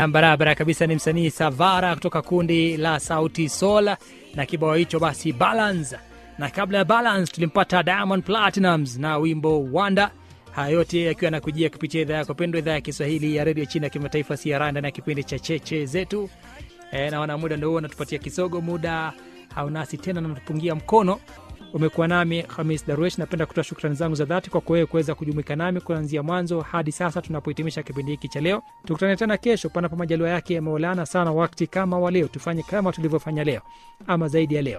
barabara kabisa ni msanii savara kutoka kundi la sauti sol na kibao hicho basi balance na kabla ya balance tulimpata diamond platinums na wimbo wanda haya yote yakiwa yanakujia kupitia idhaa yako pendwa idhaa ya kiswahili ya redio chini ya kimataifa cr ndani ya kipindi cha cheche zetu e, naona muda ndo huo natupatia kisogo muda haunasi tena natupungia mkono umekuwa nami hamis darwesh napenda kutoa shukrani zangu za dhati kwa kuwewe kuweza kujumuika nami kuanzia mwanzo hadi sasa tunapohitimisha kipindi hiki cha leo tukutane tena kesho panapo majaliwa yake ya maulana sana wakti kama wa leo tufanye kama tulivyofanya leo ama zaidi ya leo